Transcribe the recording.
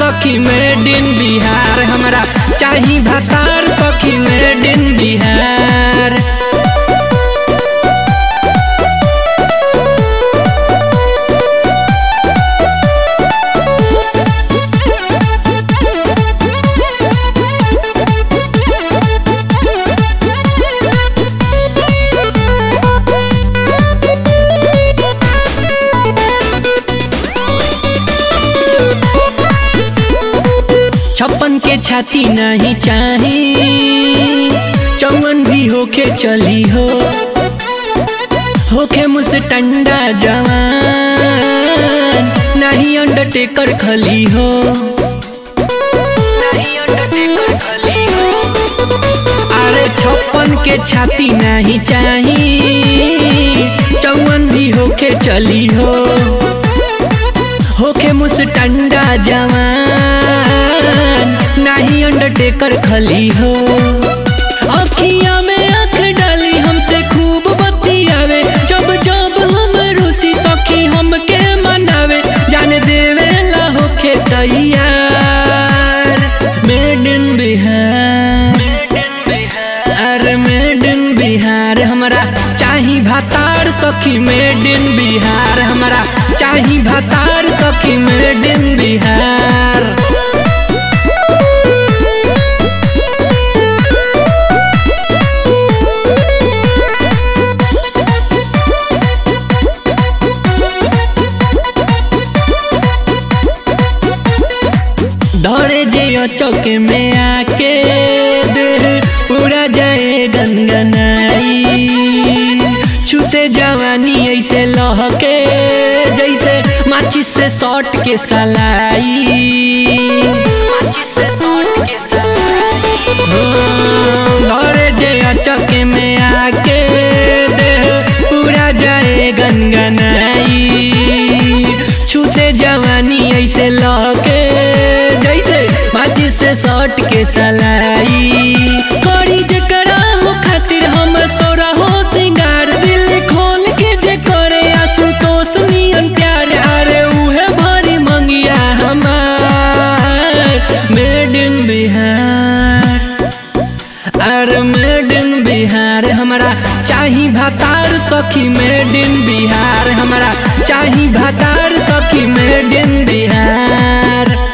सखी made in Bihar हमरा चाही भातार सखी मेड इन बिहार छप्पन के छाती नहीं चाही चौवन भी होके चली हो होके मुझसे टंडा जवान नहीं अंडरटेकर खली हो नहीं अंडरटेकर खली हो अरे छप्पन के छाती नहीं चाही चौवन भी होके चली हो होके मुझसे टंडा जवान नहीं अंडरटेकर खली हो अखिया में आंख डाली हमसे खूब बतियावे जब जब हम रूसी सखी हमके मनावे जाने देवे ला होके तैयार मेड इन बिहार अरे मेड इन बिहार हमरा चाही भातार सखी मेड इन बिहार हमरा चाही भातार सखी मेड इन बिहार दौड़े जे चौके में आके देह पूरा जाए गनगनाई छूते जवानी ऐसे लहके जैसे माचिस से सॉट के सलाई माचिस से सॉट के सलाई दौड़े जे चौके में आके देह पूरा जाए गनगनाई छूते जवानी ऐसे लहके जैसे माचिस से सॉट के सलाई करी जकरा हो खातिर हम सोरा हो सिंगार दिल खोल के जे करे आशुतोष नियन प्यार अरे उहे भरी मंगिया हमार मेड इन बिहार अरे मेड इन बिहार हमरा चाही भातार सखी मेड इन बिहार हमरा चाही भातार सखी मेड इन बिहार